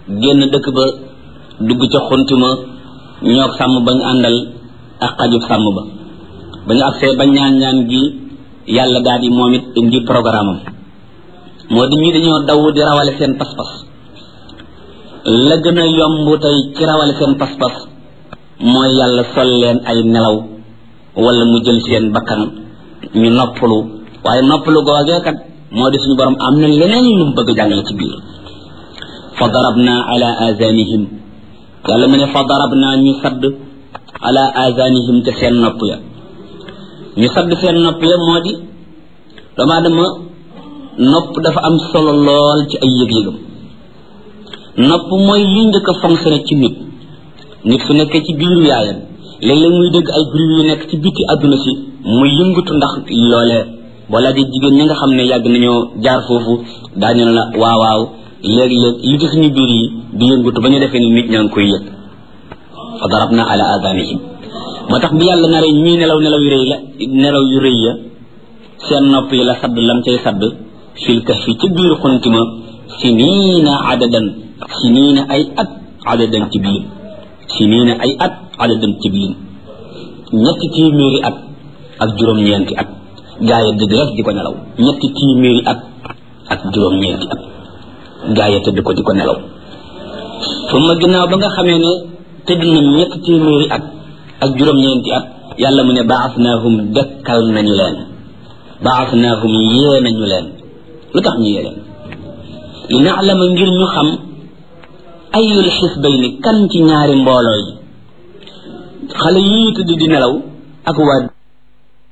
génn dëkk ba dugg ca xuntuma ñoog sàmm bañ àndal ak xajub sàmm ba ba ñu agsee ba ñaan ñaan gi yàlla daal di moom it indi programme am moo di ñi dañoo daw di rawale seen pas-pas la gën a yomb tey ci rawale seen pas-pas mooy yàlla sol leen ay nelaw wala mu jël seen bakkan ñu noppalu waaye noppalu googee kat moo di suñu borom am na leneen lu mu bëgg jàngale ci biir fa darabna ala azanihim yàlla mu ne fa darabna ñu sadd ala azanihim te seen nopp ya ñu sadd seen nopp ya moo di doomu aadama nopp dafa am solo lool ci ay yëg-yëgam nopp mooy li njëkk a fonctionné ci nit nit su nekkee ci biiru yaayam léeg-léeg muy dégg ay bruit yu nekk ci biti àdduna si muy yëngatu ndax loolee boo laajee jigéen ñi nga xam ne yàgg nañoo jaar foofu daañu la waaw waaw léeg-léeg li ci suñu biir yi di yëngatu ba ñu defee ni nit ñaa ngi koy yëg fa darabna ala adanihim moo tax bi yàlla naree ñii nelaw nelaw yu rëy la nelaw yu rëy ya seen nopp yi la sadd lam cay sadd fil kahfi ci biir xuntima siniina adadan siniina ay at adadan ci biir siniina ay at adadan ci biir ñetti téeméeri at ak juróom-ñeenti at gaa yi dëgg rek di ko nelaw ñetti téeméeri at ak juróom-ñeenti at gaa yi tëdd ko di ko nelaw fu ma ginnaaw ba nga xamee ne tëdd nañ ñetti téeméeri at ak juróom-ñeenti at yàlla mu ne baasnaahum dekkal nañu leen baasnaahum yee nañu leen lu tax ñu yee leen li naalama ngir ñu xam ayul xisbayni kan ci ñaari mbooloo yi xale yii tëdd di nelaw ak waa